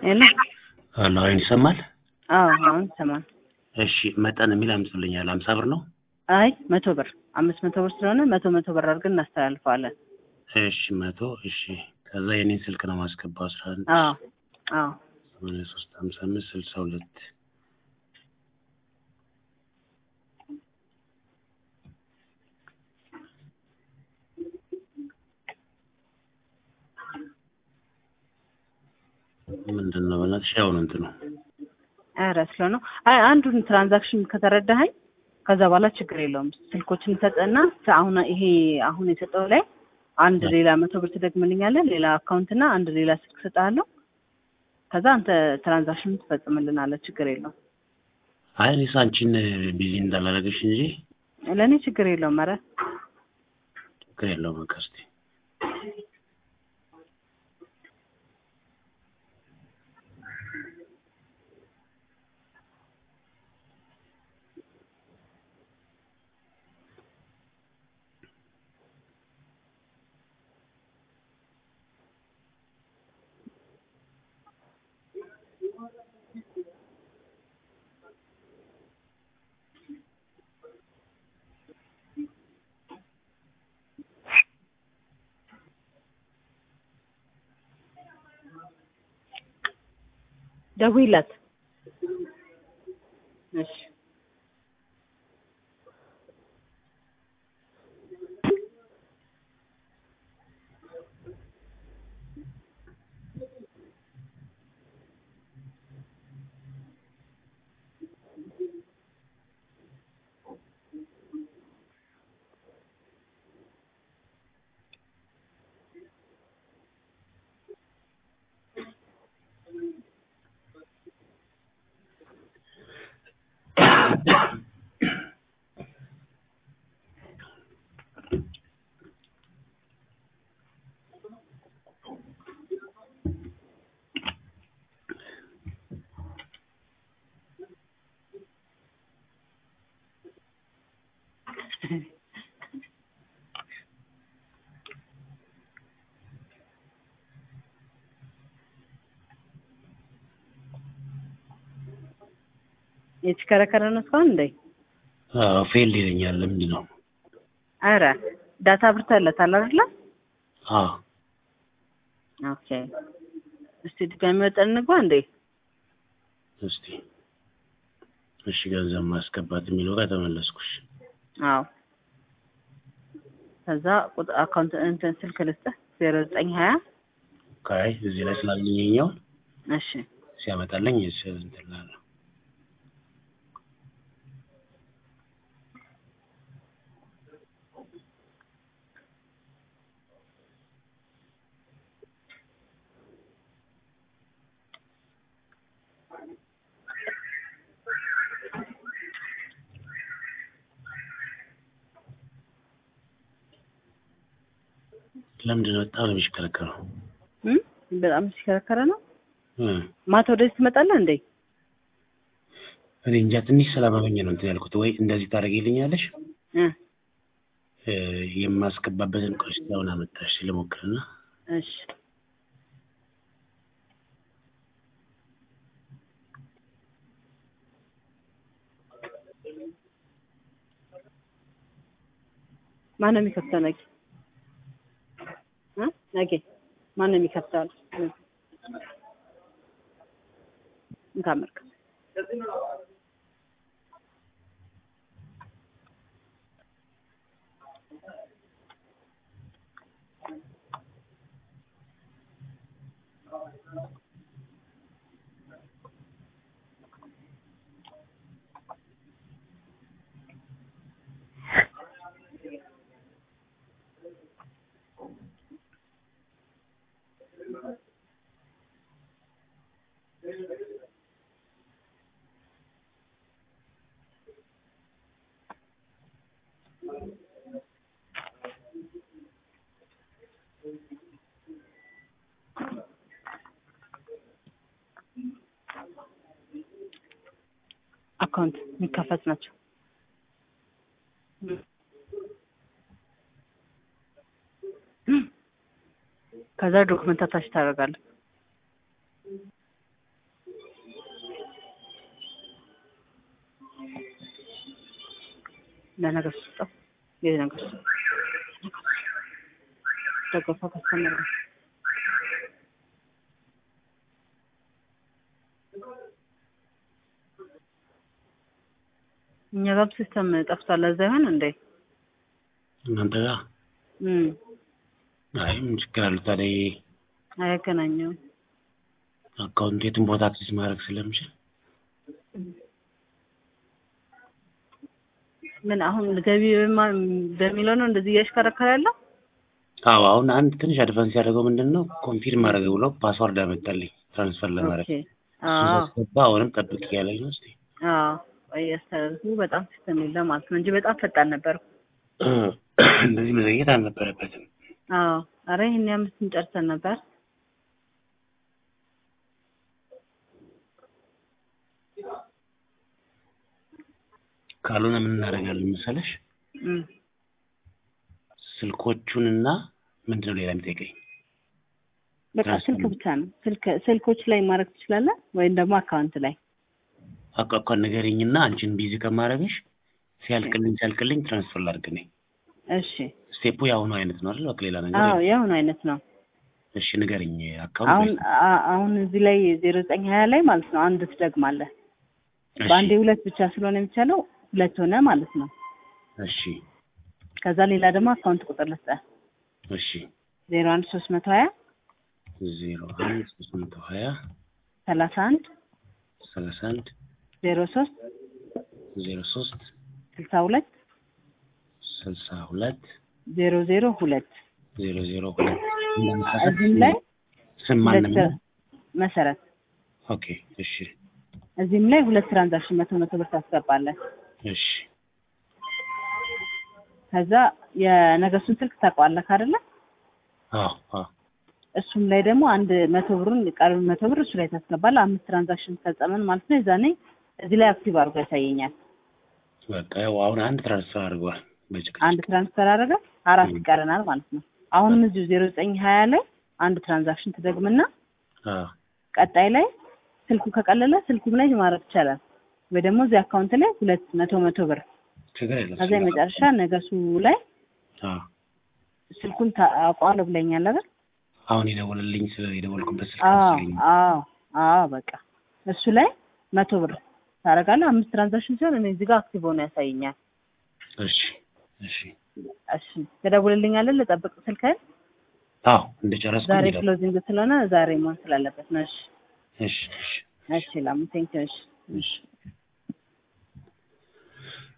ሄሎ ሄሎ አይን ይሰማል? አዎ አሁን ይሰማል። እሺ መጠን የሚል አምጡልኛል። ሀምሳ ብር ነው? አይ መቶ ብር አምስት መቶ ብር ስለሆነ መቶ መቶ ብር አድርገን እናስተላልፈዋለን። እሺ መቶ እሺ። ከዛ የኔን ስልክ ነው ማስገባው አስራ አንድ አዎ አዎ ሰማንያ ሶስት ሀምሳ አምስት ስልሳ ሁለት ምንድን ነው በእናትሽ? ያው ነው እንትኑ ኧረ ስለ ነው። አይ አንዱን ትራንዛክሽን ከተረዳኸኝ ከዛ በኋላ ችግር የለውም። ስልኮችን ሰጠና አሁን ይሄ አሁን የሰጠው ላይ አንድ ሌላ መቶ ብር ትደግምልኛለህ፣ ሌላ አካውንት እና አንድ ሌላ ስልክ ሰጥሃለሁ። ከዛ አንተ ትራንዛክሽን ትፈጽምልናለህ። ችግር የለውም። አይ እኔስ አንቺን ቢዚ እንዳላደረገሽ እንጂ ለእኔ ችግር የለውም። ኧረ ችግር የለውም። በቃ እስኪ ደውይላት። እሺ የተሽከረከረ ነው እስካሁን እንዴ? አዎ ፌል ይለኛል። ለምንድን ነው? ኧረ ዳታ አብርተህለታል አይደለ? አዎ ኦኬ። እስቲ ድጋሚ ወጠን እንግባ እንዴ? እስቲ እሺ፣ ገንዘብ ማስገባት የሚለው ጋር ተመለስኩሽ። አዎ ከዛ ቁጥር አካውንት እንትን ስልክ ልስጥህ ዜሮ ዘጠኝ ሀያ ካይ እዚህ ላይ ስላልኝኛውን እሺ ሲያመጣልኝ እሺ እንትን እላለሁ። ለምንድን ነው በጣም ነው የሚሽከረከረው? እም በጣም ሲከረከረ ነው። እ ማታ ወደዚህ ትመጣለህ እንዴ? እኔ እንጃ ትንሽ ስላመመኝ ነው እንትን ያልኩት። ወይ እንደዚህ ታደርጊልኛለሽ? እ እ የማስገባበትን ቆይ እስኪ አሁን አመጣሽ ልሞክርና እሺ ማነው የሚከፍተው? ነጌ እ ነጌ ማነው የሚከፍተው? እንካመርክ አካውንት የሚከፈት ናቸው። ከዛ ዶክመንት አታች ታደርጋለህ። ለነገር ስጠው የነገር ስጠው ደገፋ ከስተመረ እኛ ጋር ሲስተም ጠፍቷል። ለዛ ይሆን እንዴ? እናንተ ጋር እም አይ ምን ችግር አለው ታዲያ? ይሄ አያገናኘውም። አካውንቱ የትም ቦታ አክሴስ ማድረግ ስለምችል ምን አሁን ገቢ በማ- በሚለው ነው እንደዚህ እያሽከረከረ ያለው? አዎ አሁን አንድ ትንሽ አድቫንስ ያደረገው ምንድን ነው ኮንፊርም ማድረግ ብሎ ፓስዋርድ አመጣልኝ ትራንስፈር ለማድረግ ኦኬ። እሱ አዎ ሳስገባ አሁንም ጠብቅ እያለኝ ነው እስኪ አዎ እያስተላለፉ በጣም ሲስተም የለም ማለት ነው እንጂ በጣም ፈጣን ነበር። እንደዚህ መዘግየት አልነበረበትም አዎ አረ ይሄን አምስትን ጨርሰን ነበር። ካልሆነ ምን እናደርጋለን መሰለሽ እም ስልኮቹንና ምንድን ነው ሌላ የሚጠይቀኝ በቃ ስልክ ብቻ ነው። ስልክ ስልኮች ላይ ማድረግ ትችላለህ ወይም ደግሞ አካውንት ላይ አቋቋን ንገሪኝና አንቺን ቢዚ ከማድረግሽ ሲያልቅልኝ ሲያልቅልኝ ትራንስፈር ላድርግ ነኝ እሺ። ስቴፑ የአሁኑ አይነት ነው አይደል በቃ ሌላ ነገር አዎ የለም። የአሁኑ አይነት ነው። እሺ ንገሪኝ አሁን አካውንት አ- አሁን እዚህ ላይ ዜሮ ዘጠኝ ሀያ ላይ ማለት ነው አንድ ትደግማለህ። እሺ በአንዴ ሁለት ብቻ ስለሆነ የሚቻለው ሁለት ሆነ ማለት ነው። እሺ ከዛ ሌላ ደግሞ አካውንት ቁጥር ልስጠህ እሺ ዜሮ አንድ ሶስት መቶ ሀያ ዜሮ አንድ ሶስት መቶ ሀያ ሰላሳ አንድ ሰላሳ አንድ ዜሮ ሶስት ዜሮ ሶስት ስልሳ ሁለት ስልሳ ሁለት ዜሮ ዜሮ ሁለት ዜሮ ዜሮ ሁለት እንደምሳሳት እዚህም ላይ ስም ማን ሁለት ነው? መሰረት ኦኬ እሺ እዚህም ላይ ሁለት ትራንዛክሽን መቶ መቶ ብር ታስገባለህ። እሺ ከዛ የነገሱን ስልክ ታውቀዋለህ አይደለ? አዎ አዎ እሱም ላይ ደግሞ አንድ መቶ ብሩን ቀሪ መቶ ብር እሱ ላይ ታስገባለህ። አምስት ትራንዛክሽን ፈጸመን ማለት ነው። የዛኔ እዚህ ላይ አክቲቭ አድርጎ ያሳየኛል። በቃ ያው አሁን አንድ ትራንስፈር አድርጓል በጭቅጭቅ አንድ ትራንስፈር አደረገ፣ አራት ይቀረናል ማለት ነው። አሁንም እዚሁ ዜሮ ዘጠኝ ሀያ ላይ አንድ ትራንዛክሽን ትደግምና አዎ ቀጣይ ላይ ስልኩ ከቀለለ ስልኩም ላይ ማድረግ ይቻላል። ወይ ደግሞ እዚህ አካውንት ላይ ሁለት መቶ መቶ ብር ችግር የለም ከዛ የመጨረሻ ነገሱ ላይ አዎ ስልኩን ታውቀዋለህ ብለኛል አይደል? አሁን የደወለልኝ ስለ የደወልኩበት ስልክ አዎ መሰለኝ አዎ አዎ በቃ እሱ ላይ መቶ ብር ታደርጋለህ። አምስት ትራንዛክሽን ሲሆን እኔ እዚህ ጋር አክቲቭ ሆኖ ያሳየኛል። እሺ እሺ እሺ ትደውልልኛለህ? ልጠብቅ ስልክህን። አዎ እንደጨረስኩ ዛሬ እንሄዳለን። ክሎዚንግ ስለሆነ ዛሬ መሆን ስላለበት ነው። እሺ እሺ እሺ እሺ ላሙ ቴንኪው። እሺ እሺ